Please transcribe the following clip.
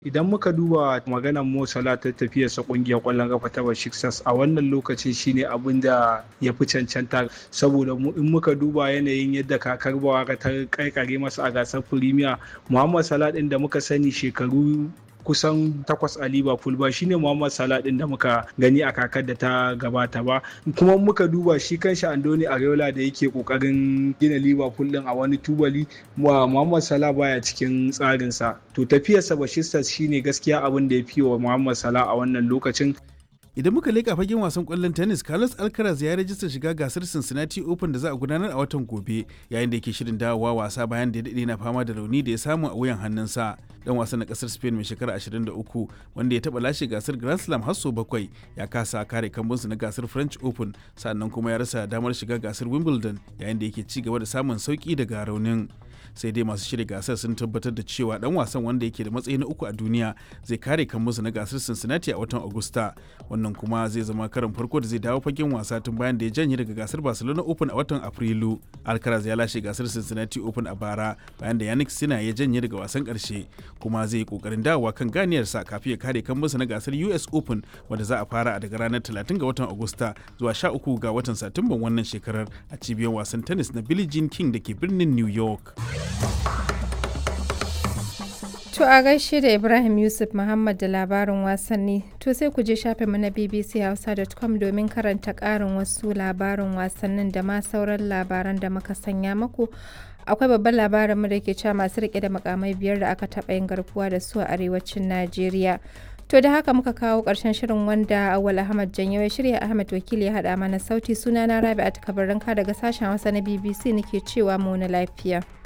Idan muka duba maganar Mo Salah ta tafiyarsa kungiyar ƙwallon kafa ta Besiktas a wannan lokacin shine abin da ya fi cancanta saboda in muka duba yanayin yadda kakar bawaka ta karkare masa a gasar Premier Muhammad Salah din da muka sani shekaru kusan takwas a liverpool ba shine muhammad salah din da muka gani a kakar da ta gabata ba kuma muka duba shi kanshi andoni areola da yake kokarin gina liverpool din a wani tubali muhammad salah baya cikin tsarinsa to tafiyarsa bashistas shine gaskiya abin da ya fi wa muhammad salah a wannan lokacin Idan muka leƙa fagen wasan ƙwallon tennis, Carlos Alcaraz ya rajista shiga gasar Cincinnati Open da za a gudanar a watan gobe, yayin da yake shirin dawowa wasa bayan da ya daɗe na fama da rauni da ya samu a wuyan hannunsa. Dan wasan na ƙasar Spain mai shekara 23 wanda ya taɓa lashe gasar Grand Slam har sau bakwai ya kasa kare kambunsa na gasar French Open sannan kuma ya rasa damar shiga gasar Wimbledon yayin da yake ci gaba da samun sauki daga raunin. sai dai masu shirya gasar sun tabbatar da cewa dan wasan wanda yake da matsayi na uku a duniya zai kare musu na gasar cincinnati a watan agusta wannan kuma zai zama karin farko da zai dawo fagen wasa tun bayan da ya janye daga gasar barcelona open a watan afrilu alcaraz ya lashe gasar cincinnati open a bara bayan da yannick sina ya janye daga wasan karshe kuma zai yi kokarin dawowa kan ganiyarsa kafin ya kare musu na gasar us open wanda za a fara daga ranar 30 ga watan agusta zuwa 13 ga watan satumban wannan shekarar a cibiyar wasan tennis na billie jean king da ke birnin new york To a gaishe da Ibrahim Yusuf Muhammad da labarin wasanni. To sai ku je shafinmu na bbchausa.com domin karanta ƙarin wasu labarin wasannin da ma sauran labaran da muka sanya maku. Akwai babban labarin mu da ke cewa masu rike da makamai biyar da aka taɓa yin garkuwa da su a arewacin Najeriya. To da haka muka kawo ƙarshen shirin wanda Awal Ahmad Janyo ya shirya Ahmad Wakili ya haɗa mana sauti sunana Rabi'at Kabarinka daga sashen Hausa na BBC nake cewa mu na lafiya.